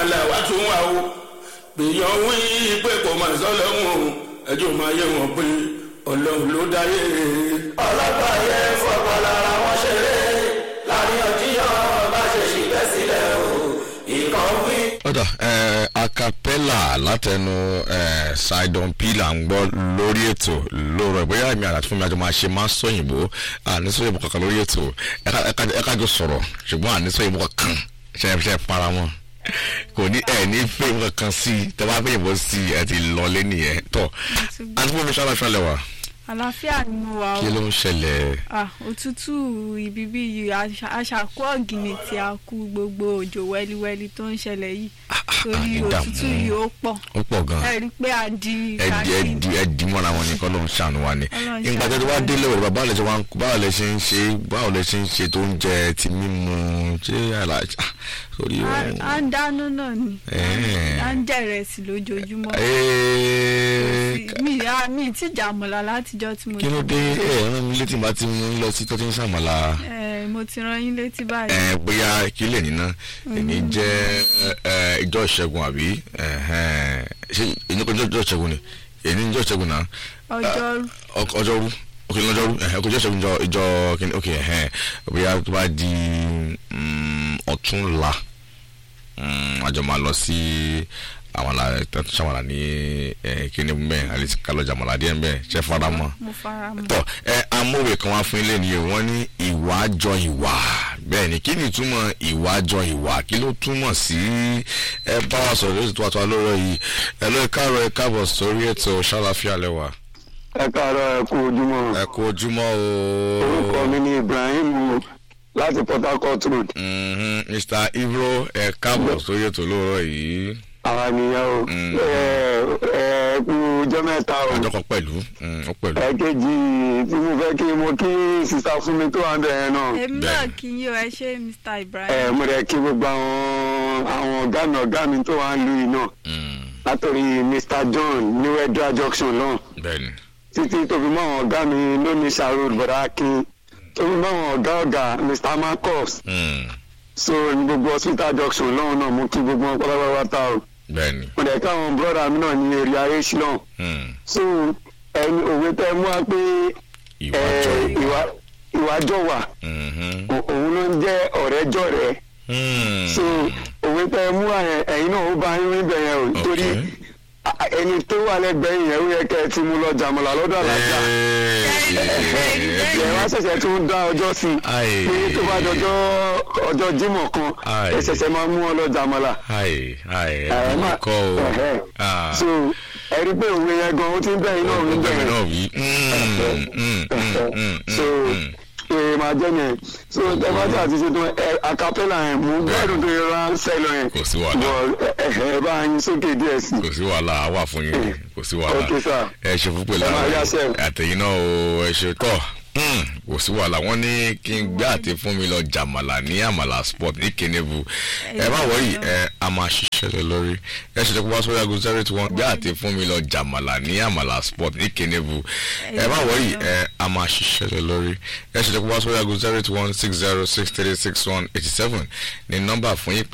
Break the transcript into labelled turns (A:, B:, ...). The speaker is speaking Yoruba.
A: là wá tún wà o gbìyàn wí pé kò mà sọ lọ́hùn ẹjọ́ máa yẹ wọn pé ọlọ́run ló dáyé. ọlọ́gbà yẹ fọwọ́ lára wọn ṣeré láàrin ọjíyàn bá ṣe ṣìgbẹ́ sílẹ̀ o ìkan wí.
B: ọ̀dà ẹ̀ acapella látẹnu ẹ̀ sidon p là ń gbọ́ lórí ètò lóòrọ̀ ìbóyá èmi àti fún mi àjọ máa ṣe máa sọ òyìnbó àní sọ òyìnbó kankan lórí ètò ẹ kájọ sọ̀rọ̀ ṣùgbọ́n àní sọ òyìnbó kankan ṣe é ṣe é para wọn kò ní ẹ ní fẹ́ òyìnbó kankan sí i tẹ bá fẹ́ òyìnbó sí i ẹ ti lọlé nìyẹn tọ́ àti fún mi ṣáná ṣáná lẹ́wà
C: àlàáfíà ni mo wà o
B: kí ló ń ṣẹlẹ̀
C: Ah, òtútù ibi bí yìí àṣà- àṣàkó ọ̀gìnì tí a kú gbogbo òjò wẹ́líwẹ́lí tó ń ṣẹlẹ̀ yìí torí
B: ìdààmú.
C: òtútù yìí ó pọ̀
B: ó pọ̀ gan
C: ẹ rí i pé a di
B: ẹdì
C: kàkí
B: ẹdì ẹdì mọ́ra wọn ni kọ́lọ́ ń ṣàánú wa ni
C: Ọlọ́run
B: nígbà tó ti wá délé òrùba báwo lẹ ṣe wá ń báwo lẹ ṣe ń ṣe báwo lẹ ṣe ń ṣe tó ń jẹ ti mímu ṣé àlàjá sórí ohun.
C: à ń dáná náà ni
B: Ẹ̀ẹ́.
C: à ń jẹ ìrẹsì lójoojúmọ́
B: Ee,
C: mi à mi ti jàmọ̀lá látijọ́ tí mo
B: kí ló dé ẹ rán mi létí bá ti mú lọ sí tó ti ń ṣàmàlà
C: Eh, mo ti rán yín létí báyìí
B: ẹ bóyá kílẹ̀ nínà èmi jẹ́ ẹ, ìjọ ìṣẹ́gun àbí ẹ̀hẹ́n. ṣé èyí kò jẹ́ ìjọ ìṣẹ́gun ni èyí ní ìjọ ìṣẹ́gun náà
C: ọjọ́rú
B: Ọ- ọjọ́rú ok lọ́jọ́rú ẹ̀hẹ́ kò jẹ́ ìṣẹ́gun ìjọ ìjọ kìíní ok ẹ̀hẹ́n bóyá tó bá di mm, ọ̀túnla mm, àjọ máa lọ sí àwọn àlà tó ṣàmàlà ní ẹ, kíní mbẹ àlejò kálọ̀ jàmàlà díẹ̀ mbẹ ṣẹ́ fara mọ́
C: mo fara mọ́
B: tọ ẹ amówe kan wá fún ilé ni o wọn ní ìwà jọ ìwà bẹ́ẹ̀ ni kí ni ìtumọ̀ ìwà jọ ìwà kí ló túmọ̀ sí ẹ bá wa sọ̀rọ̀ lóṣù tó wà tó wà lọ́rọ̀ yìí ẹ lọ ẹ káàárọ̀ ẹ káàbọ̀ sórí ètò ṣàlàfíà lẹ́wà.
D: ẹ káàárọ̀ ẹ kú ojúmọ́
B: ẹ kú ojúmọ́ o.
D: orúkọ mi ni ibrahim láti port harcourt road
B: Mhm, mr ibro ẹ káàbọ̀ sórí ètò lóòrọ̀ yìí
D: àwa nìyẹn o
B: Mm.
D: ẹ ẹ kú ọjọ́ mẹ́ta o
B: ọjọ́ kan pẹ̀lú mm, ó pẹ̀lú.
D: ẹ̀kejì tí mo fẹ́ kí mo kí sista fún mi tó wà ń bẹ̀ yẹn náà
C: èmi
B: Bẹ́ẹ̀.
C: náà kí yín o ẹ ṣe mr
D: ẹ
C: ibrahim
D: mo rẹ̀ kí gbogbo àwọn àwọn ọ̀gá mi ọ̀gá mi tó wà ń lu yìí náà
B: Mm,
D: látòrí mr john ní wedra junction náà
B: bẹ́ẹ̀ni
D: títí tó fi mọ́ àwọn ọ̀gá mi lónìí sàrò bọ̀dá akin tó fi mọ́ àwọn ọ̀gá ọ̀gá mr marcus
B: Mm,
D: so ní gbogbo hospital junction lọ́hùn náà mo kí gbogbo wọn pátápátá o
B: bẹ́ẹ̀ni.
D: mo dẹ̀ káwọn bọ́dà mi náà ní èrè ayé sílọ̀
B: Mm,
D: so ẹni òwe tẹ mú wa pé
B: ìwà
D: ẹ,
B: jọ ìwà.
D: ìwà ìwàjọ wà
B: Mhm,
D: o- òun ló ń jẹ́ ọ̀rẹ́ jọ̀rẹ́
B: mm,
D: so òwe tẹ mú wa yẹn ẹ̀yin náà ó bá yín níbẹ̀ yẹn o torí
B: Okay.
D: a- a- ẹni tó wà lẹ́gbẹ̀ẹ́ yẹn ó yẹ kẹ́ ẹ ti mú lọ jàmọ̀lá lọ́dọ̀ àlàjá ẹ wá ṣẹ̀ṣẹ̀ tún dá ọjọ́ sí i
B: Aye.
D: pé tó bá dọjọ́ ọjọ́ jímọ̀ kan
B: Aye.
D: ẹ ṣẹ̀ṣẹ̀ máa mú ọ lọ jàmọ̀lá.
B: Hi, hi,
D: Ẹ
B: ẹ̀bùn
D: má-
B: kọ́ o.
D: ẹ̀hẹ́.
B: Ah,
D: so ẹ rí pé òwe yẹn gan ó ti ń bẹ̀yìn náà ń
B: ọgbẹ́ mi
D: bẹ̀yìn
B: náà wí. Mm, mm, mm, mm,
D: so
B: mm.
D: èrè máa jẹ́ yẹn so ẹ bá tí a ti ṣe tán ẹ acapella yẹn mú gbádùn tó yẹ rán sẹ́lọ yẹn
B: Kò sí wàhálà.
D: bọ̀ ẹ ẹ bá yín sókè díẹ̀ sí
B: kò sí wàhálà a wà fún yín kò sí wàhálà
D: Okay, sir.
B: ẹ ṣe fún pẹ̀lú
D: Ẹ máa
B: àwọn
D: yáṣẹ́.
B: àtẹ̀yìn náà o ẹ ṣe tọ̀ Hmm, kò sí wàhálà wọ́n ní kí n gbé àti fún mi lọ jàmàlà ní àmàlà sport ní kenebu ẹ má wọ̀nyí ẹ a máa ṣiṣẹ́ lé lórí ẹ ṣe tẹ́kọ̀ bá sọ́yà ago zero eight one gbé àti fún mi lọ jàmàlà ní àmàlà sport ní kenebu ẹ má wọ̀nyí ẹ a máa ṣiṣẹ́ lé lórí ẹ ṣe tẹ́kọ̀ bá sọ́yà ago zero eight one six zero six three six one eighty seven ní nọ́mbà fún yín